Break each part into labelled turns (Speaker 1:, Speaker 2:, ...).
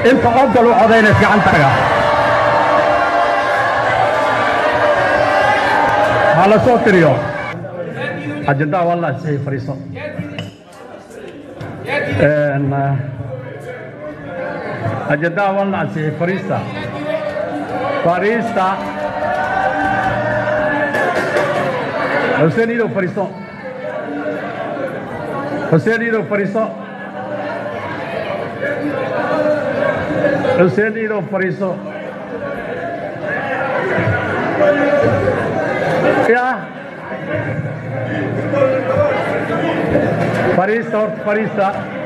Speaker 1: inta ogol u codaynaysa gacantaga ha la soo tiriyo ajandaha waa la ansixiyey fariiso Een, eh, ajandaha waa la ansixiyey fariista fariista xuseen iidow fariiso xuseen iidow fariiso xuseen iidow fariiso ya fariista horta fariista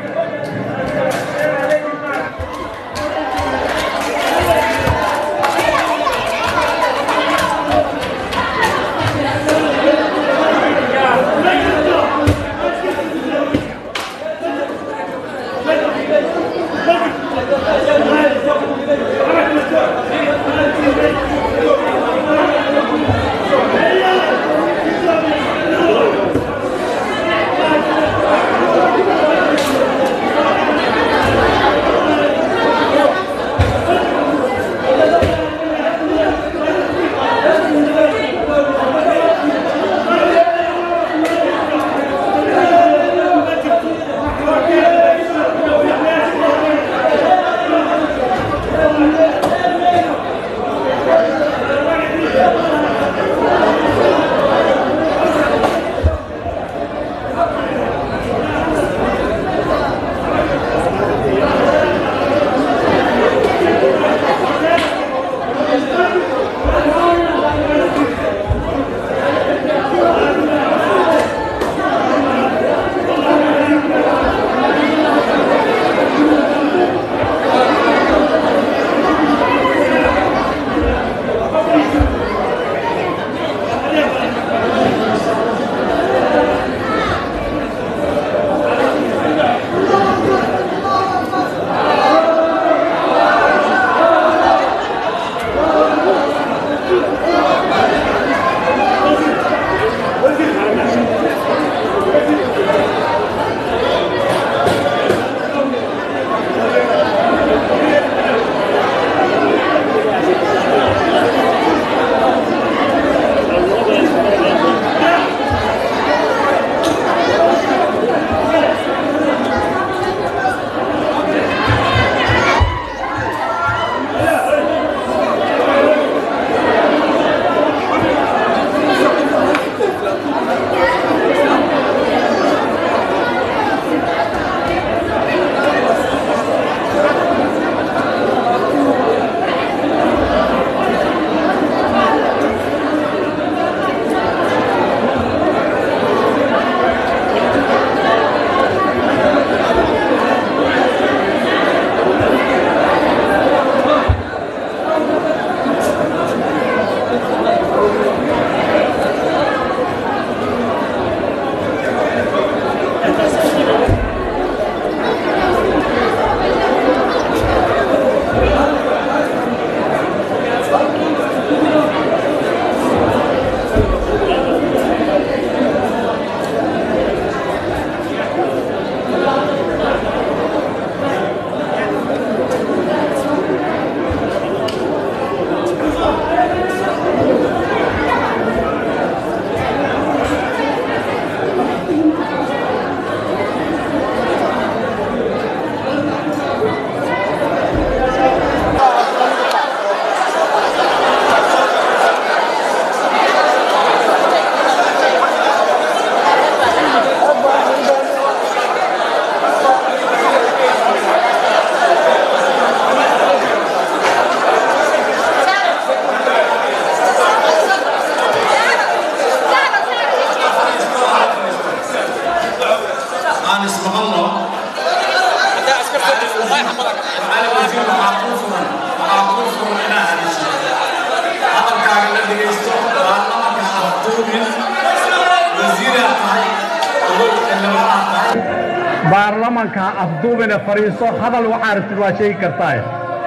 Speaker 1: baarlamanka afduubina fadhiiso hadal waxaa rabtid waa sheegi kartaa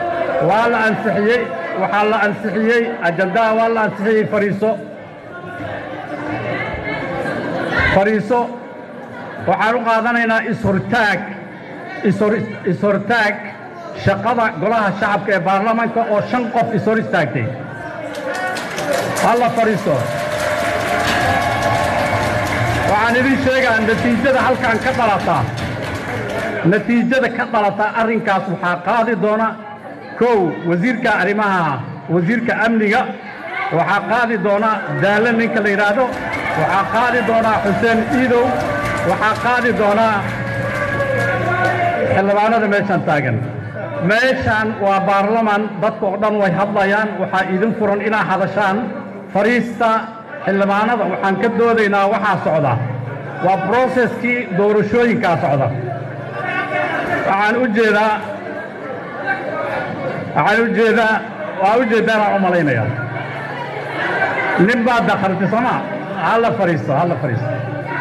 Speaker 1: waa la ansixiyey waxaa la ansixiyey ajandaha waa la ansixiyey fadhiiso fadhiiso waxaan u qaadanaynaa ishortaag ishor ishortaag shaqada golaha shacabka ee baarlamaanka oo shan qof is hor istaagtay halla fadhiisto waxaan idin sheegaa natiijada halkan ka dhalata natiijada ka dhalata arrinkaas waxaa qaadi doona kow wasiirka arrimaha wasiirka amniga waxaa qaadi doona daalle ninka la yidhaahdo waxaa qaadi doonaa xuseen iidow waxaa qaadi doonaa xildhibaanada meeshaan taagan meeshaan waa baarlaman dadka oo dhan way hadlayaan waxaa idin furan inaa hadashaan fadhiista xildhibaanada waxaan ka doodaynaa waxaa socda waa broseskii doorashooyinkaa socda waxaan u jeedaa waxaan u jeedaa waa u jeedaanaan u malaynaya nin baa dakhaltay sooma halla fadhiisto halla fadhiisto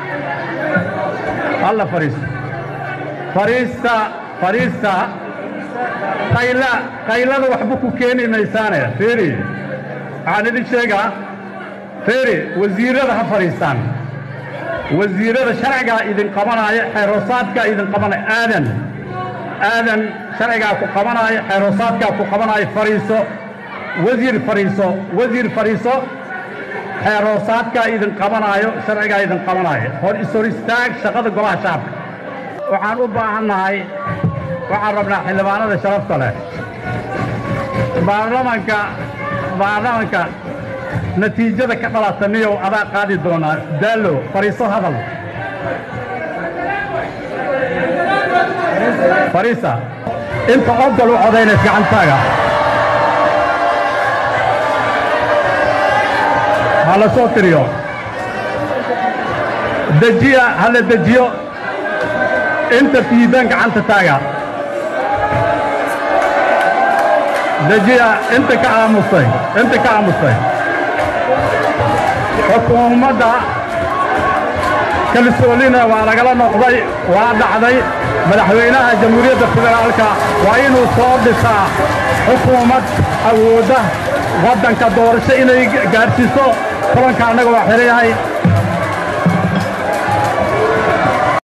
Speaker 1: halla fadhiisto fadhiista fadhiista qayla qaylada waxba ku keeni maysaane fiiri waxaan idin sheegaa fiiri wasiirrada ha fadhiistaan wasiirrada sharcigaa idin qabanaayo xeeroosaadkaa idin qabanaya aadan aadan sharcigaa ku qabanaayo xeeroosaadkaa ku qabanaayo fadhiiso wasiir fadhiiso wasiir fadhiiso xeeroosaadkaa idin qabanaayo sharcigaa idin qabanaayo hor ishor istaag shaqada golaha shacabka waxaan u baahannahay waxaan rabnaa xildhibaanada sharafta leh baarlamanka baarlamanka natiijada ka dhalata niyow adaa qaadi doonaa daallo fadhiiso hadal fadhiisa inta ogol u codaynaysa gacantaaga ha la soo tiriyo dejiya ha la dejiyo inta fiidan gacanta taaga dejiya inta ka aamustay inta ka aamustay xukuumadda kalsoonina waa lagala noqday waa dhacday madaxweynaha jamhuuriyadda federaalka waa inuu soo dhisaa xukuumad awoodda waddanka doorasho inay gaadhsiiso kulanka annaga waa xihan yahay